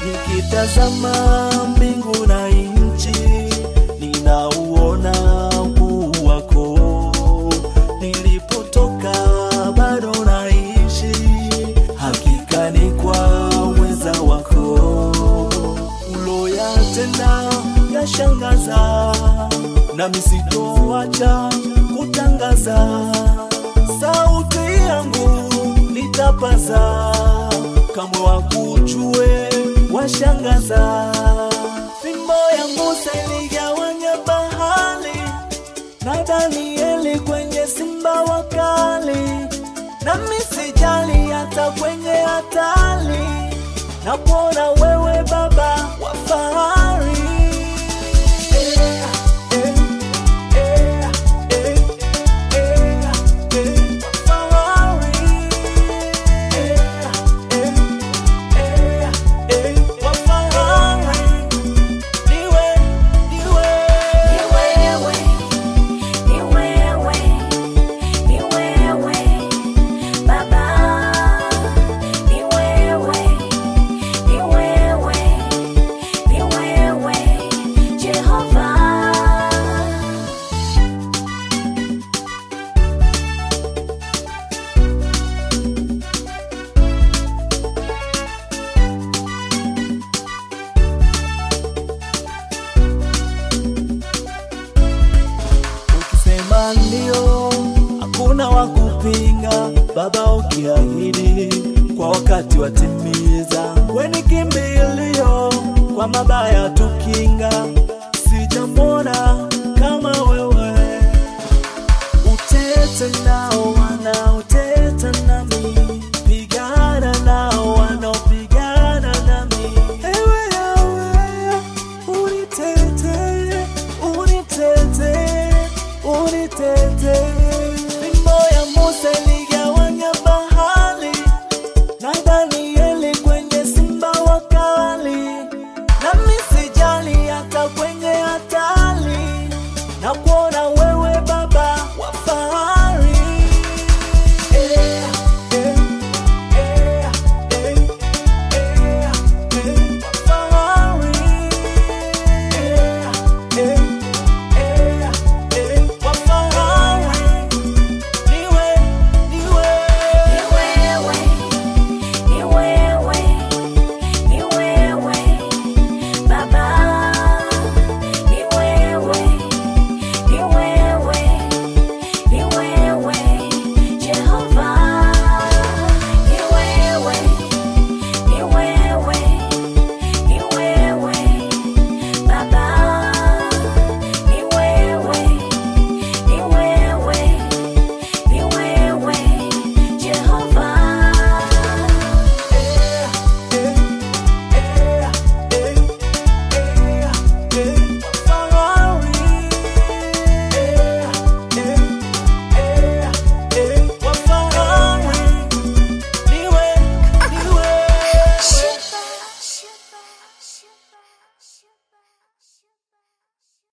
nikitazama mbingu na nchi, ninauona ukuu wako. Nilipotoka bado naishi, hakika ni kwa uweza wako. Uloyatenda yashangaza, nami sitoacha kutangaza. Sauti yangu nitapaza, kamwe wakujue washangaza. Fimbo ya Musa iligawanya bahari na Danieli kwenye simba wakali, nami sijali hata kwenye hatari, na kuona wewe Baba wa fahari. Eh, eh, eh, eh, eh, eh, wa fahari. Eh, eh, eh, eh, wa fahari. Niwe, niwe. Ni wewe, ni wewe, ni wewe, Baba. Ni wewe, ni wewe, ni wewe, Jehova. Ukisema ndio, hakuna wa kupinga. Baba, ukiahidi kwa wakati watimiza. We ni kimbilio kwa mabaya tukinga, sijamwona